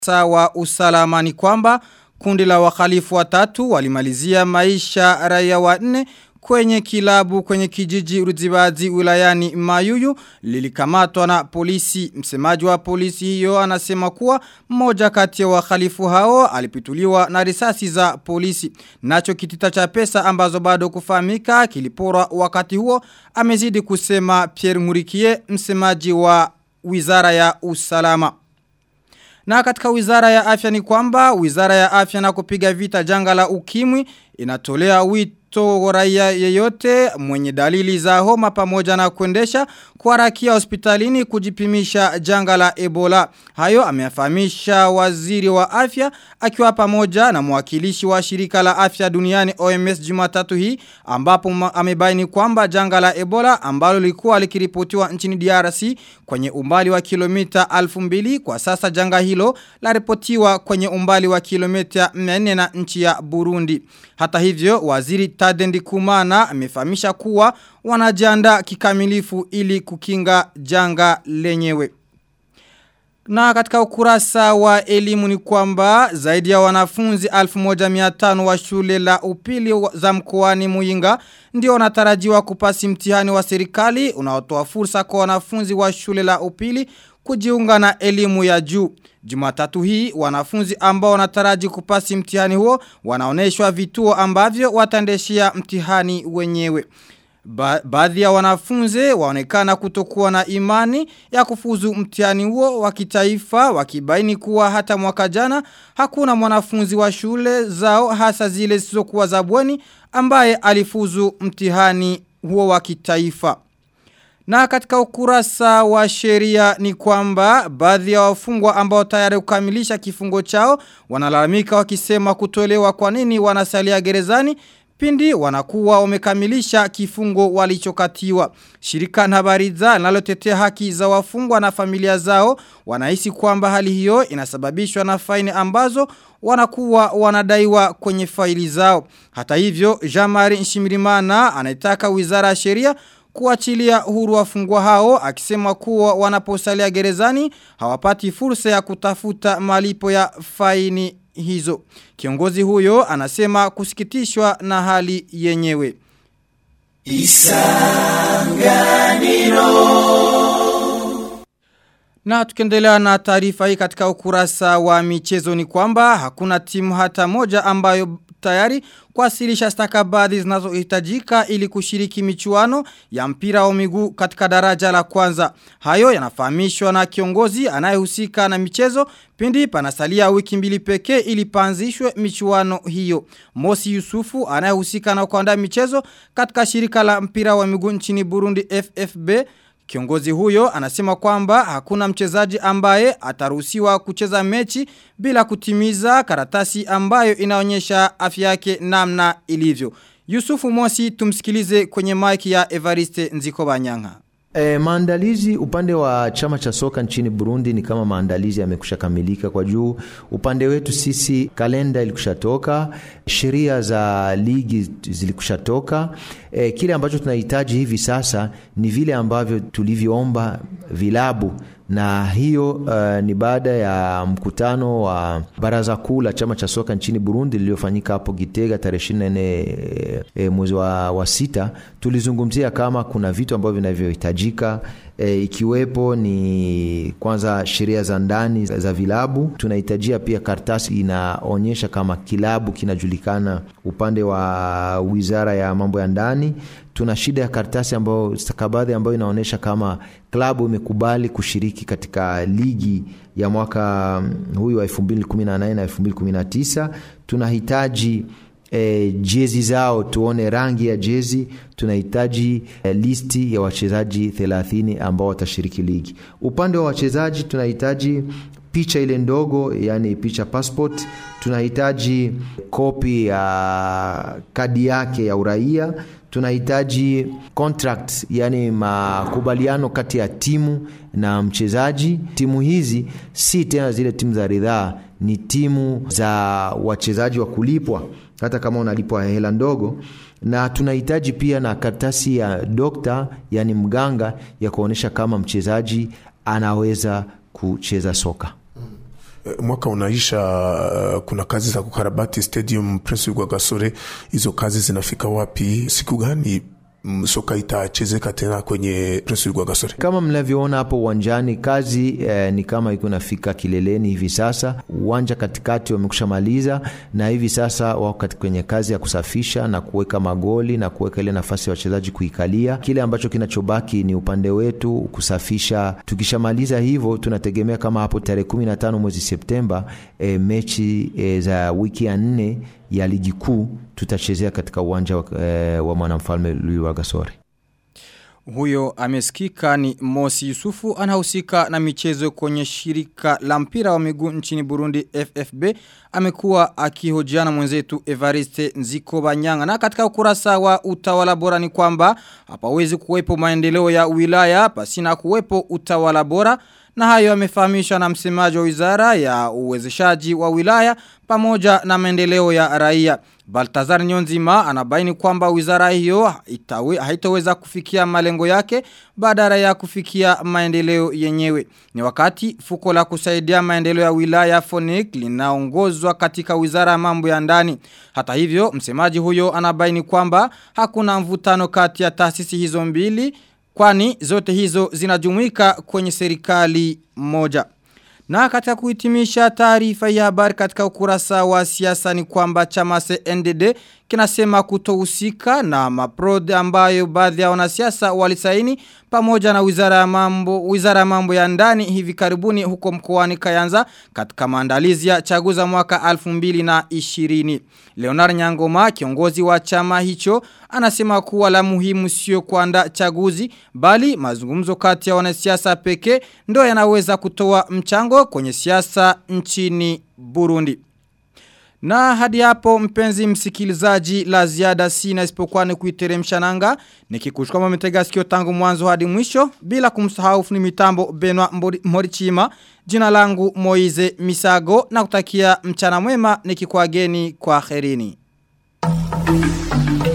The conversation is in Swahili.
wa usalama ni kwamba kundi la wakhalifu watatu walimalizia maisha raia wanne kwenye kilabu kwenye kijiji Ruzibazi wilayani Mayuyu lilikamatwa na polisi. Msemaji wa polisi hiyo anasema kuwa mmoja kati ya wakhalifu hao alipituliwa na risasi za polisi. Nacho kitita cha pesa ambazo bado kufahamika kiliporwa wakati huo amezidi kusema Pierre Murikie msemaji wa Wizara ya Usalama. Na katika wizara ya afya ni kwamba wizara ya afya na kupiga vita janga la ukimwi inatolea wito raia yeyote mwenye dalili za homa pamoja na kuendesha kuharakia hospitalini kujipimisha janga la Ebola. Hayo ameyafahamisha waziri wa afya akiwa pamoja na mwakilishi wa shirika la afya duniani OMS Jumatatu hii ambapo amebaini kwamba janga la Ebola ambalo lilikuwa likiripotiwa nchini DRC kwenye umbali wa kilomita 2000 kwa sasa janga hilo laripotiwa kwenye umbali wa kilomita 400 na nchi ya Burundi. Hata hivyo waziri Tadendi Kumana amefahamisha kuwa wanajiandaa kikamilifu ili kukinga janga lenyewe. Na katika ukurasa wa elimu ni kwamba zaidi ya wanafunzi 1500 wa shule la upili za mkoani Muyinga ndio wanatarajiwa kupasi mtihani wa serikali unaotoa fursa kwa wanafunzi wa shule la upili kujiunga na elimu ya juu. Jumatatu hii wanafunzi ambao wanataraji kupasi mtihani huo wanaoneshwa vituo ambavyo wataendeshia mtihani wenyewe. Ba baadhi ya wanafunzi waonekana kutokuwa na imani ya kufuzu mtihani huo wa kitaifa wakibaini kuwa hata mwaka jana hakuna mwanafunzi wa shule zao hasa zile zisizokuwa za bweni ambaye alifuzu mtihani huo wa kitaifa. Na katika ukurasa wa sheria ni kwamba baadhi ya wafungwa ambao tayari kukamilisha kifungo chao wanalalamika wakisema kutolewa kwa nini wanasalia gerezani pindi wanakuwa wamekamilisha kifungo walichokatiwa. Shirika na habariza linalotetea haki za wafungwa na familia zao wanahisi kwamba hali hiyo inasababishwa na faini ambazo wanakuwa wanadaiwa kwenye faili zao. Hata hivyo, Jamari Nshimirimana anaitaka wizara ya sheria kuachilia huru wafungwa hao akisema kuwa wanaposalia gerezani hawapati fursa ya kutafuta malipo ya faini hizo. Kiongozi huyo anasema kusikitishwa na hali yenyewe. Isanganiro Na tukendelea na taarifa hii katika ukurasa wa michezo ni kwamba hakuna timu hata moja ambayo tayari kuwasilisha stakabadhi zinazohitajika ili kushiriki michuano ya mpira wa miguu katika daraja la kwanza. Hayo yanafahamishwa na kiongozi anayehusika na michezo pindi panasalia wiki mbili pekee ili panzishwe michuano hiyo. Mosi Yusufu anayehusika na kuandaa michezo katika shirika la mpira wa miguu nchini Burundi FFB Kiongozi huyo anasema kwamba hakuna mchezaji ambaye ataruhusiwa kucheza mechi bila kutimiza karatasi ambayo inaonyesha afya yake namna ilivyo. Yusufu Mosi tumsikilize kwenye maiki ya Evariste Nzikobanyanga. E, maandalizi upande wa chama cha soka nchini Burundi ni kama maandalizi yamekusha kamilika kwa juu. Upande wetu sisi kalenda ilikushatoka, sheria za ligi zilikushatoka. E, kile ambacho tunahitaji hivi sasa ni vile ambavyo tulivyoomba vilabu na hiyo uh, ni baada ya mkutano wa baraza kuu la chama cha soka nchini Burundi lililofanyika hapo Gitega tarehe 24 e, e, mwezi wa, wa sita. Tulizungumzia kama kuna vitu ambavyo vinavyohitajika e, ikiwepo ni kwanza sheria za ndani za, za vilabu. Tunahitajia pia karatasi inaonyesha kama kilabu kinajulikana upande wa wizara ya mambo ya ndani tuna shida ya karatasi ambayo stakabadhi ambayo inaonyesha kama klabu imekubali kushiriki katika ligi ya mwaka huyu wa 2018 na 2019 tunahitaji E, jezi zao tuone rangi ya jezi. Tunahitaji e, listi ya wachezaji 30 ambao watashiriki ligi. Upande wa wachezaji tunahitaji picha ile ndogo, yani picha passport. Tunahitaji kopi ya kadi yake ya uraia tunahitaji contract yani makubaliano kati ya timu na mchezaji. Timu hizi si tena zile timu za ridhaa, ni timu za wachezaji wa kulipwa, hata kama unalipwa hela ndogo. Na tunahitaji pia na karatasi ya dokta, yani mganga, ya kuonyesha kama mchezaji anaweza kucheza soka. mwaka unaisha, uh, kuna kazi za kukarabati stadium Prince Rwagasore. Hizo kazi zinafika wapi? Siku gani soka itachezeka tena kwenye Prince Rwagasore. Kama mnavyoona hapo uwanjani, kazi eh, ni kama iko nafika kileleni hivi sasa. Uwanja katikati wamekusha maliza, na hivi sasa wako kwenye kazi ya kusafisha na kuweka magoli na kuweka ile nafasi ya wachezaji kuikalia. Kile ambacho kinachobaki ni upande wetu kusafisha. Tukishamaliza hivyo, tunategemea kama hapo tarehe 15 mwezi Septemba, eh, mechi eh, za wiki ya nne ya ligi kuu tutachezea katika uwanja wa, eh, wa mwanamfalme Louis Rwagasore. Huyo amesikika ni Mosi Yusufu anahusika na michezo kwenye shirika la mpira wa miguu nchini Burundi FFB amekuwa akihojiana mwenzetu Evariste Nziko Banyanga na katika ukurasa wa utawala bora ni kwamba hapawezi kuwepo maendeleo ya wilaya pasina kuwepo utawala bora na hayo yamefahamishwa na msemaji wa wizara ya uwezeshaji wa wilaya pamoja na maendeleo ya raia. Baltazar Nyonzima anabaini kwamba wizara hiyo itawe, haitoweza kufikia malengo yake badala ya kufikia maendeleo yenyewe. Ni wakati fuko la kusaidia maendeleo ya wilaya Fonik linaongozwa katika wizara ya mambo ya ndani. Hata hivyo, msemaji huyo anabaini kwamba hakuna mvutano kati ya taasisi hizo mbili kwani zote hizo zinajumuika kwenye serikali moja. Na katika kuhitimisha taarifa ya habari katika ukurasa wa siasa ni kwamba chama CNDD kinasema kutohusika na maprod ambayo baadhi ya wanasiasa walisaini pamoja na wizara ya mambo wizara ya mambo ya ndani hivi karibuni huko mkoani Kayanza katika maandalizi ya chaguza mwaka 2020. Leonard Nyangoma kiongozi wa chama hicho anasema kuwa la muhimu sio kuandaa chaguzi bali mazungumzo kati ya wanasiasa pekee ndio yanaweza kutoa mchango kwenye siasa nchini Burundi. Na hadi hapo mpenzi msikilizaji la ziada sina isipokuwa ni kuiteremsha nanga nikikushukama mmetega sikio tangu mwanzo hadi mwisho bila kumsahau ni mitambo Benwa Morichima jina langu Moize Misago na kutakia mchana mwema nikikuageni kwa kherini.